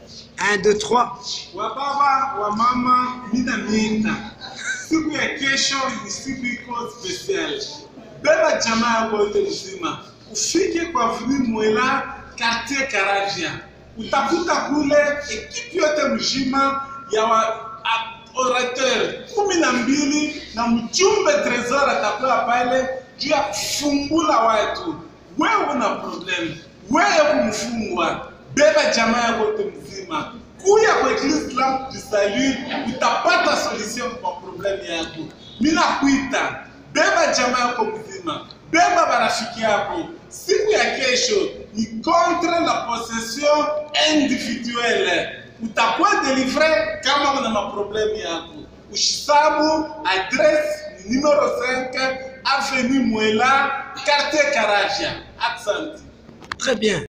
1, 2, 3. Wababa wa mama, mina miita, siku ya kesho ni siku iko special. Beba jamaa yako yote mzima, ufike kwa Vili Mwela quartier Karavia, utakuta kule ekipi yote mzima ya wa, a- orateur kumi na mbili na mjumbe Tresor atakuwa pale juu ya kufungula watu. Wewe una problem, wewe kumfungwa, beba jamaa yako yote mzima, kuya kwa Eglise Lamp du Salut, utapata solution kwa problemu yako. Mina kuita, beba jamaa yako mzima, beba barafiki yako. Siku ya kesho ni contre la possession individuelle. Utakuwa delivre kama una maproblemu yako. Ushisabu adresse ni numero 5 avenue Mwela quartier Karavia. Asante. Très bien.